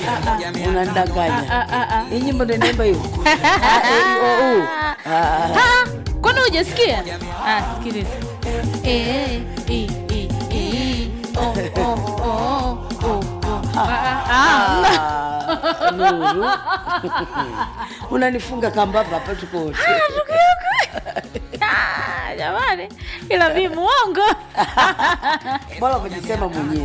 unandanganya Ah, ah, ah. hii nyimbo ndo inaimba hiyo Ah, eh, oh, oh. Ah, Ah, kwani hujasikia ah, sikiliza Eh, eh, eh, eh, oh, oh, oh, oh, oh. Ah, ah, ah. ah, Nuru unanifunga kambaba hapa tuko wote Ah, jamani ila vi muongo bora umejisema mwenyewe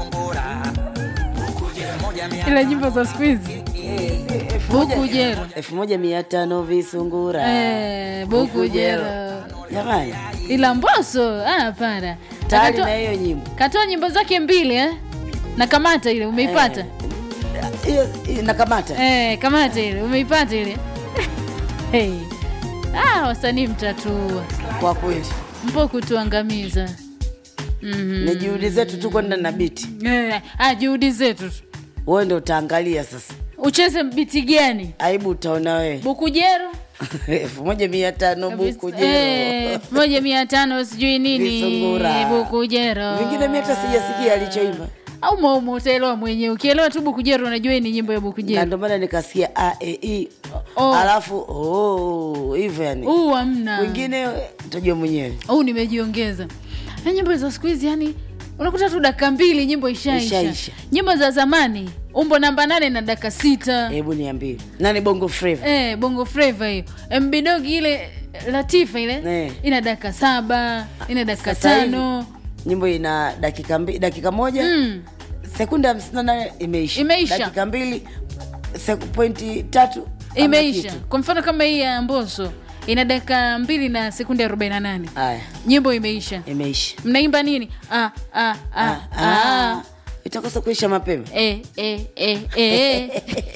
ila nyimbo za siku hizi bukujero elfu moja mia tano visungura Eh, bukujero jamani ila mboso ah, hapana tayari Akatoa- na hiyo nyimbo katoa nyimbo zake mbili eh? na kamata ile umeipata hiyo hiyo nakamata eh, kamata ile umeipata ile hey. ah, wasanii mtatua kwa kweli mpo kutuangamiza mm-hmm. ni juhudi zetu tu kwenda na biti eh, ah, juhudi zetu tu. wewe ndo utaangalia sasa ucheze biti gani aibu utaona wewe bukujero elfu moja mia tano buku Eh, jero elfu moja mia tano sijui nini Visungura. bukujero vingine mi hata sijasikia alichoimba au maumo utaelewa mwenyewe ukielewa tu bukujero unajua hii ni nyimbo ya na bukujero ndo maana nikasikia a e i Oh. alafu oh, hivyo yani huu hamna wengine tajua mwenyewe au nimejiongeza na nyimbo za siku hizi yani unakuta tu dakika mbili nyimbo ishaisha Ishaisha. nyimbo za zamani umbo namba nane na dakika sita hebu niambie nani bongo flava eh, bongo flava hiyo mbidogi ile latifa ile Eh. ina dakika saba ina dakika Sasa hivi, tano nyimbo ina dakika mbi, dakika moja mm. sekunde hamsini na nane imeisha Imeisha. dakika mbili seku- pointi tatu hamna imeisha kitu. kwa mfano kama hii ya mboso ina dakika mbili na sekunde 48 haya nyimbo imeisha imeisha mnaimba nini ah, ah, ah, Ah, ah. ah. itakosa kuisha mapema Eh, eh, eh, eh.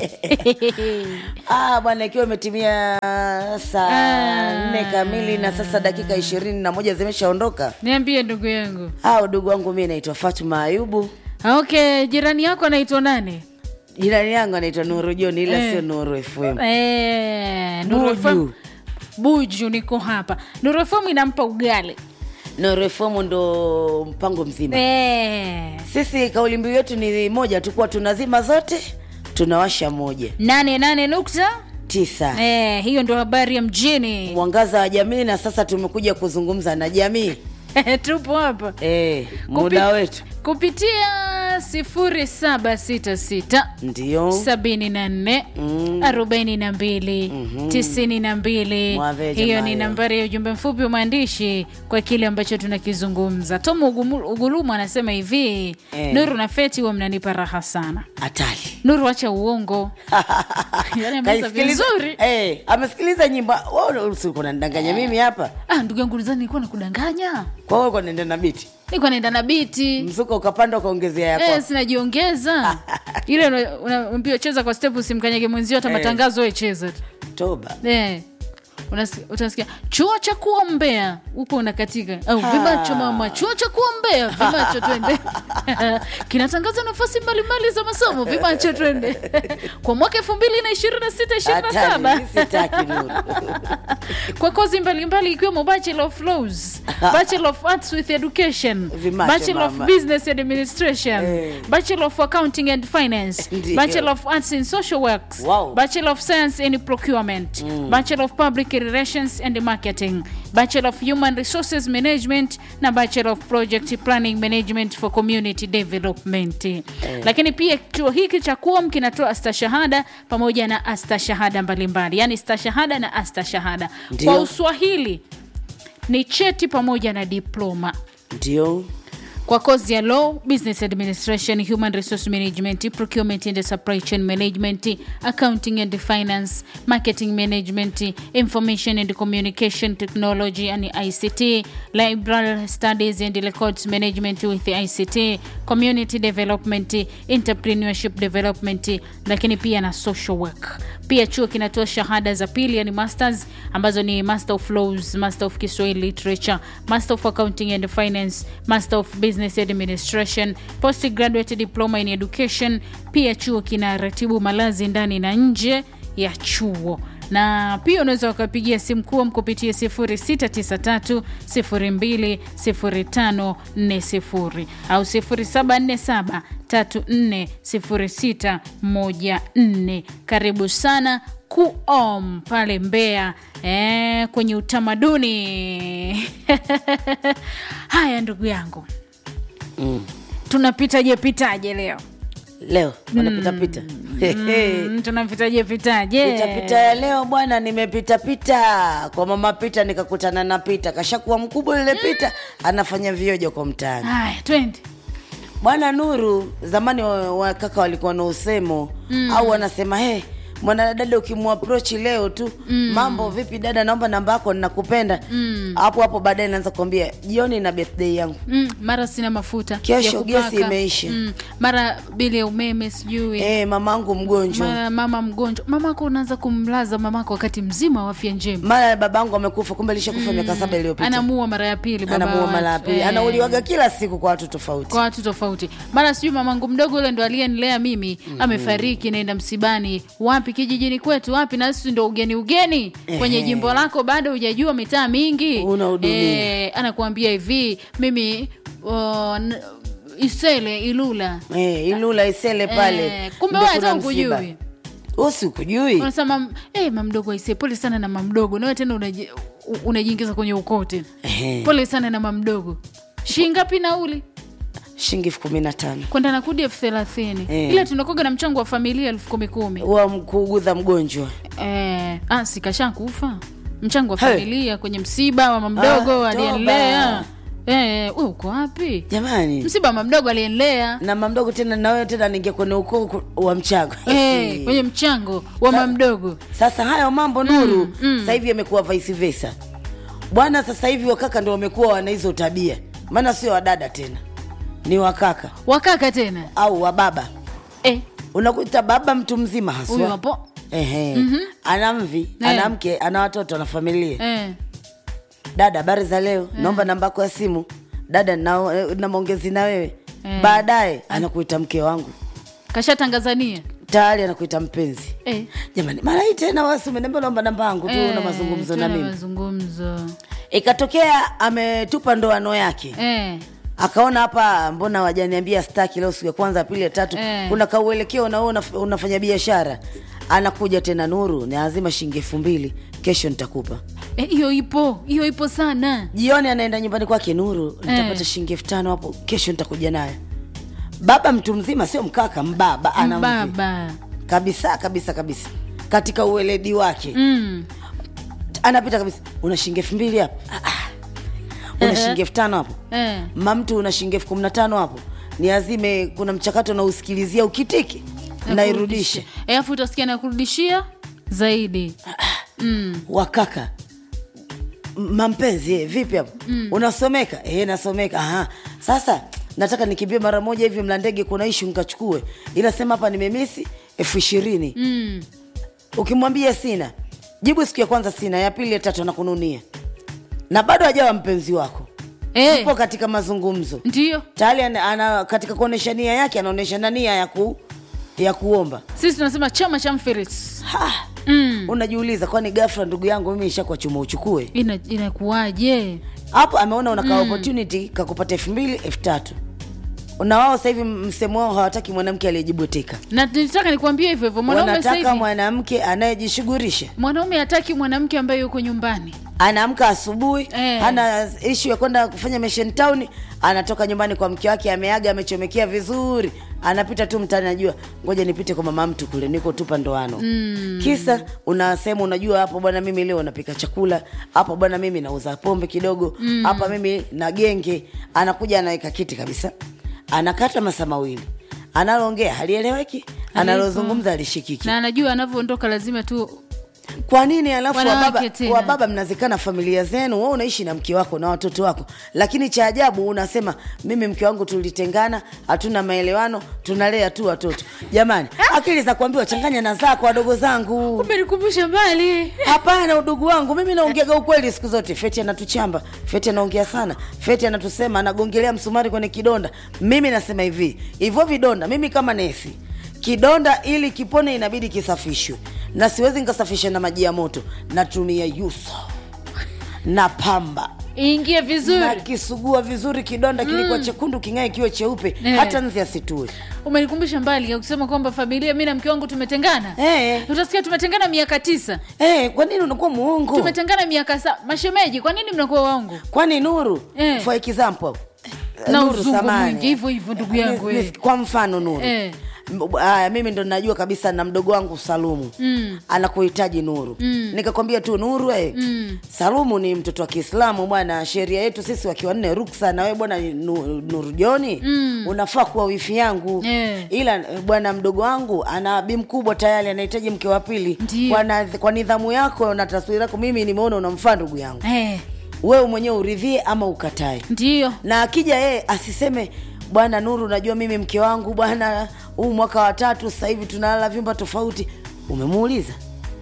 ah, bwana ikiwa imetimia saa Ah. nne kamili na sasa dakika ishirini na moja zimeshaondoka niambie ndugu yangu ah, udugu wangu mi naitwa fatuma ayubu okay jirani yako anaitwa nani jirani yangu anaitwa nuru joni ila Eh. sio nuru fm Eh, Nuru FM. Buju. buju niko hapa Nuru FM inampa ugali nuru fm ndo mpango mzima Eh, sisi kauli mbiu yetu ni moja tu kuwa tunazima zote tunawasha moja nane nane nukta tisa eh, hiyo ndo habari ya mjini mwangaza wa jamii na sasa tumekuja kuzungumza na jamii tupo hapa e, muda wetu kupitia 0766 ndio 74 Mm. 42 92 Mwave hiyo jamaa ni yo. nambari ya ujumbe mfupi wa maandishi kwa kile ambacho tunakizungumza tom Ugumu- ugulumu anasema hivi Eh. nuru na feti huwa mnanipa raha sana hatari nuru acha uongo yani ameweza Kaisikiliza- vizuri Eh, amesikiliza nyimbo kunanidanganya mimi hapa ah, ndugu yangu ulizani nilikuwa nakudanganya kwa hiyo uko naenda na biti nilikuwa naenda na biti mzuka ukapanda ukaongezea yako Eh, sinajiongeza ile una- unaambiwa cheza kwa step usimkanyage mwenzio hata Eh. matangazo we cheza tu toba Eh, unasi- utasikia chuo cha kuombea huko unakatika au Ha. vimacho mama chuo cha kuombea vimacho twende kinatangaza nafasi mbalimbali za masomo vimacho twende kwa mwaka elfu mbili na ishirini na sita ishirini na hatari saba mi sitaki nuru kwa kozi mbalimbali ikiwemo bachelor of laws bachelor of arts with education Vimacho, bachelor of mama. business administration Eh. bachelor of accounting and finance Ndio. bachelor of arts in social works Wow. bachelor of science in procurement bachelor of public relations and marketing bachelor of human resources management na bachelor of project planning management for community development lakini pia chuo hiki cha kuom kinatoa astashahada pamoja na astashahada mbalimbali yani stashahada na astashahada Ndio. kwa uswahili ni cheti pamoja na diploma ndio kwa kozi ya law business administration human resource management procurement and supply chain management accounting and finance marketing management information and communication technology and ict library studies and records management with ict community development entrepreneurship development lakini pia na social work pia chuo kinatoa shahada za pili yani masters ambazo ni master of laws master of kiswahili literature master of accounting and finance master of business administration postgraduate diploma in education pia chuo kina ratibu malazi ndani na nje ya chuo na pia unaweza ukapigia simu kuom kupitia 0693020540 au 0747 340614 karibu sana kuom pale Mbeya eh, kwenye utamaduni haya ndugu yangu mm. tunapitaje pitaje leo leo wanapitapita mm, tunapitaje pitaje pitapita ya leo bwana nimepitapita kwa mama pita nikakutana na pita kashakuwa mkubwa yule pita anafanya viojo kwa mtaani haya twende bwana nuru zamani wa- wakaka walikuwa na usemo mm. au wanasema he mwanadada ukimwaprochi leo tu mm. mambo vipi dada naomba namba yako ninakupenda mm. hapo hapo baadaye naanza kuambia jioni na birthday yangu mm, mara sina mafuta Kesho ya kupaka. gesi imeisha. mm, mara bili ya umeme sijui e, mamangu mgonjwa mara mama mgonjwa mamako unaanza kumlaza mamako wakati mzima wa afya njema mara babangu amekufa kumbe lishakufa miaka saba iliyopita anamuua mara ya pili baba anamuua wa mara ya watu. pili Eh, anauliwaga kila siku kwa watu tofauti kwa watu tofauti mara sijui mamangu mdogo yule ndo aliyenilea mimi amefariki naenda msibani wapi kijijini kwetu wapi na sisi ndo ugeni ugeni kwenye Ehe. jimbo lako bado hujajua mitaa mingi Unahudumia. Eh, anakuambia hivi mimi uh, n- isele ilula e, ilula isele pale Eh, kumbe ndo wewe kuna hata msiba. ukujui usi ukujui unasema hey, mamdogo aise pole sana na mamdogo nawe tena unaji- u- unajiingiza kwenye ukoo tena Ehe. pole sana na mamdogo shingapi nauli shilingi elfu kumi na tano kwenda na kudi elfu thelathini Eh. ila tunakoga na mchango wa familia elfu kumi kumi wa kuugudha mgonjwa eh, ah, sikasha kufa mchango wa Hey. familia kwenye msiba wa mamdogo Ah, alienlea eh, we uko wapi jamani msiba wa mamdogo alienlea na mamdogo tena nawewe tena ningia kwenye ukoo ku- wa mchago eh, kwenye mchango wa mamdogo sasa hayo mambo nuru sasa hivi yamekuwa vice versa bwana sasa hivi wakaka ndo wamekuwa wana hizo tabia maana sio wadada tena ni wakaka wakaka tena au wababa eh, unakuta baba mtu mzima huyu haswa hapo Ehe. ana mvi Eh. ana mke ana watoto ana familia eh. dada habari za leo naomba namba yako ya simu dada na, na maongezi na wewe Eh. baadaye anakuita mke wangu kashatangazania tayari anakuita mpenzi eh. jamani mara hii tena wasi umeniambia naomba namba yangu tu na mazungumzo na tuna mimi mazungumzo ikatokea ametupa ndoano yake eh. akaona hapa mbona wajaniambia staki leo siku ya kwanza ya pili ya tatu Eh. kuna kauelekeo na wewe unaf- unafanya biashara anakuja tena nuru ni lazima shilingi elfu mbili kesho nitakupa Eh, hiyo ipo hiyo ipo sana jioni anaenda nyumbani kwake nuru nitapata shilingi elfu tano hapo kesho nitakuja nayo baba mtu mzima sio mkaka mbaba ana mvi. baba kabisa kabisa kabisa katika ueledi wake mm. anapita kabisa una shilingi elfu mbili hapo Ah, ah. una shilingi elfu tano hapo eh. mamtu una shilingi elfu kumi na tano hapo ni azime kuna mchakato nausikilizia ukitiki nairudishe Eh, alafu utasikia nakurudishia zaidi mm. wakaka M- mampenzi eh, vipi hapo unasomeka eh, nasomeka Aha. sasa nataka nikimbie mara moja hivi mlandege kuna ishu nkachukue ila sema hapa nimemisi elfu ishirini Mm. ukimwambia sina jibu siku ya kwanza sina ya pili ya tatu anakununia na bado hajawa mpenzi wako Eh, upo katika mazungumzo ndio tayari ana, ana, katika kuonyesha nia yake anaonyesha na nia ya, ku, ya kuomba sisi tunasema chama cha mfiris ha, mm. unajiuliza kwani gafra ndugu yangu mimi ishakuwa chuma uchukue Ina, inakuwaje hapo ameona unaka mm. opportunity kakupata elfu mbili elfu tatu na wao sasa hivi msemo wao hawataki mwanamke aliyejibweteka na nitaka nikuambia hivyo hivyo mwanaume sasa wanataka hivi mwanamke anayejishughulisha mwanaume hataki mwanamke ambaye yuko nyumbani anaamka asubuhi Eh. hana ishu ya kwenda kufanya mission town anatoka nyumbani kwa mke wake ameaga amechomekea vizuri anapita tu mtaani najua ngoja nipite kwa mama mtu kule niko tupa ndoano mm. kisa unasema unajua hapo bwana mimi leo napika chakula hapo bwana mimi nauza pombe kidogo hapa mimi na genge anakuja anaweka kiti kabisa anakata masaa mawili analoongea halieleweki analozungumza alishikiki na anajua anavyoondoka lazima tu kwa nini alafu Wanawake wababa, tena. wababa mnazikana familia zenu wewe unaishi na mke wako na watoto wako lakini cha ajabu unasema mimi mke wangu tulitengana hatuna maelewano tunalea tu watoto jamani akili za kuambiwa changanya na zako wadogo zangu umenikumbusha mbali hapana udugu wangu mimi naongeaga ukweli siku zote feti anatuchamba feti anaongea sana feti anatusema anagongelea msumari kwenye kidonda mimi nasema hivi hivyo vidonda mimi kama nesi kidonda ili kipone inabidi kisafishwe na siwezi nikasafisha na maji ya moto natumia yuso na pamba iingie vizuri nakisugua vizuri kidonda kilikuwa chekundu king'ae kiwe cheupe Eh. hata nzi asitue umenikumbusha mbali ya kusema kwamba familia mi na mke wangu tumetengana Eh. utasikia tumetengana miaka tisa Eh, kwa nini unakuwa muongo tumetengana miaka sa mashemeji kwa nini mnakuwa waongo kwani nuru Eh. for example Na Nuru uzungu samani. mwingi, hivyo hivyo ndugu yangu, Ni- ni- eh. kwa mfano nuru Eh. M- aya mimi ndo najua kabisa na mdogo wangu salumu Mm. anakuhitaji nuru Mm. nikakwambia tu nuru eh. Mm. salumu ni mtoto wa kiislamu bwana sheria yetu sisi wakiwa nne ruksa na wewe bwana Nu- nuru joni Mm. unafaa kuwa wifi yangu Eh. ila eh, bwana mdogo wangu ana bi mkubwa tayari anahitaji mke wa pili Ndiyo. kwa, na, kwa nidhamu yako na taswira yako mimi nimeona unamfaa ndugu yangu Eh, wewe mwenyewe uridhie ama ukatae ndiyo na akija yeye asiseme bwana nuru najua mimi mke wangu bwana huu mwaka wa tatu sasa hivi tunalala vyumba tofauti umemuuliza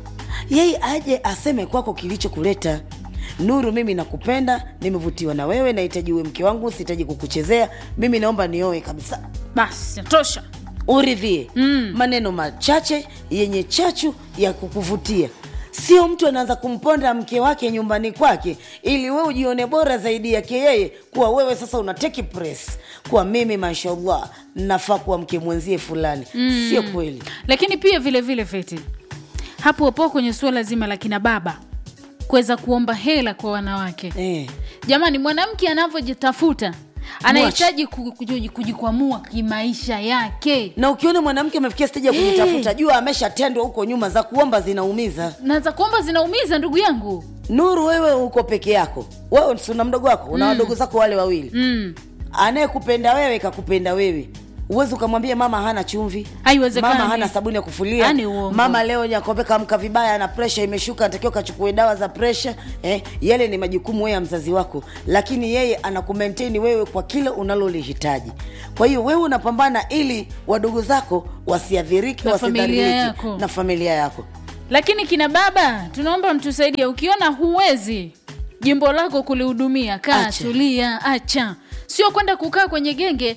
yeye aje aseme kwako kilichokuleta nuru mimi nakupenda nimevutiwa na wewe nahitaji uwe mke wangu sihitaji kukuchezea mimi naomba nioe kabisa basi tosha uridhie mm. maneno machache yenye chachu ya kukuvutia sio mtu anaanza kumponda mke wake nyumbani kwake ili wewe ujione bora zaidi yake yeye kuwa wewe sasa una take press kuwa mimi mashallah nafaa kuwa mke mwenzie fulani mm. sio kweli lakini pia vile vile feti hapo hapo kwenye suala zima la kina baba kuweza kuomba hela kwa wanawake eh. jamani mwanamke anavyojitafuta anahitaji ku- kuji- kujikwamua kimaisha yake na ukiona mwanamke amefikia steji ya Eh. kujitafuta jua ameshatendwa huko nyuma za kuomba zinaumiza na za kuomba zinaumiza ndugu yangu nuru wewe uko peke yako wewe si una mdogo wako una wadogo zako wale wawili mm. anayekupenda wewe kakupenda wewe uwezi ukamwambia mama hana chumvi Haiwezekani. mama hana sabuni ya kufulia Yaani uongo. mama leo nyakombe kamka vibaya na presha imeshuka anatakiwa kachukue dawa za presha eh, yale ni majukumu wewe ya mzazi wako lakini yeye anakumaintain wewe kwa kile unalolihitaji kwa hiyo wewe unapambana ili wadogo zako wasiadhirike Na familia wasidhalilike yako. na familia yako lakini kina baba tunaomba mtusaidie ukiona huwezi jimbo lako kulihudumia kaa Acha. tulia acha sio kwenda kukaa kwenye genge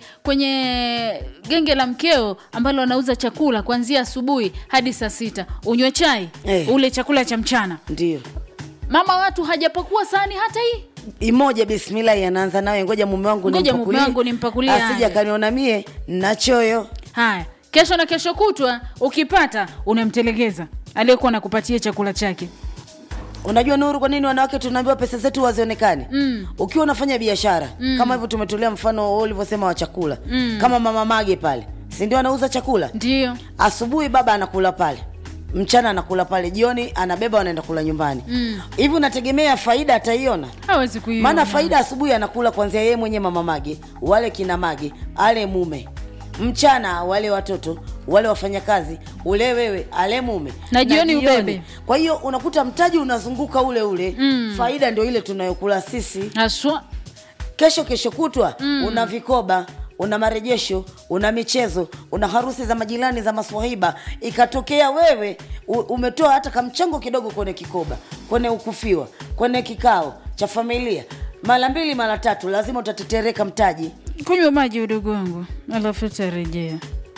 kwenye genge la mkeo ambalo anauza chakula kuanzia asubuhi hadi saa sita unywe chai Eh. ule chakula cha mchana ndio mama watu hajapakua sahani hata hii imoja bismillahi anaanza nawe ngoja mume wangu Ngoja mume nimpakulie. wangu nimpakulie asija haya. kaniona mie nachoyo haya kesho na kesho kutwa ukipata unamtelegeza aliyekuwa anakupatia chakula chake unajua nuru kwa nini wanawake tunaambiwa pesa zetu wazionekane mm. ukiwa unafanya biashara mm. kama hivyo tumetolea mfano wewe ulivyosema wa chakula mm. kama mama mage pale si ndio anauza chakula ndio asubuhi baba anakula pale mchana anakula pale jioni anabeba wanaenda kula nyumbani hivi unategemea faida ataiona hawezi kuiona maana faida asubuhi anakula kwanzia yeye mwenye mama mage wale kina mage ale mume mchana wale watoto wale wafanyakazi ule wewe ale mume Na jioni ubebe. kwa hiyo unakuta mtaji unazunguka ule ule mm. faida ndio ile tunayokula sisi haswa kesho kesho kutwa mm. una vikoba una marejesho una michezo una harusi za majirani za maswahiba ikatokea wewe u- umetoa hata kamchango kidogo kwenye kikoba kwenye ukufiwa kwenye kikao cha familia mara mbili mara tatu lazima utatetereka mtaji kunywa maji udogo wangu alafu utarejea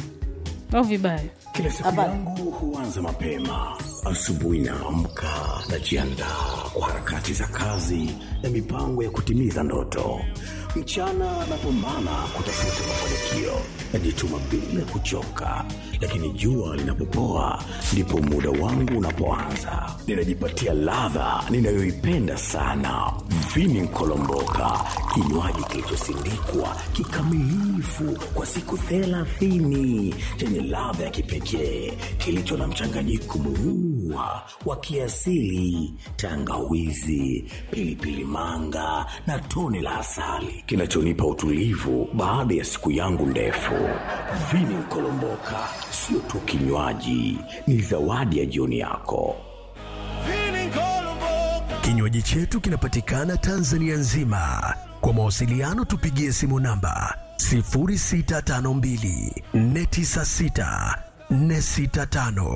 au vibaya Kila siku Habari. yangu huanza mapema. Asubuhi naamka, najiandaa kwa harakati za kazi na mipango ya kutimiza ndoto. Mchana napambana kutafuta mafanikio, najituma bila kuchoka, lakini jua linapopoa ndipo muda wangu unapoanza. Ninajipatia ladha ninayoipenda sana, vini nkolomboka, kinywaji kilichosindikwa kikamilifu kwa siku thelathini chenye ladha ya kipekee kilicho na mchanganyiko murua wa kiasili, tangawizi, pilipili manga na tone la asali kinachonipa utulivu baada ya siku yangu ndefu. Vini Nkolomboka sio tu kinywaji, ni zawadi ya jioni yako. Kinywaji chetu kinapatikana Tanzania nzima. Kwa mawasiliano tupigie simu namba 0652 496 465.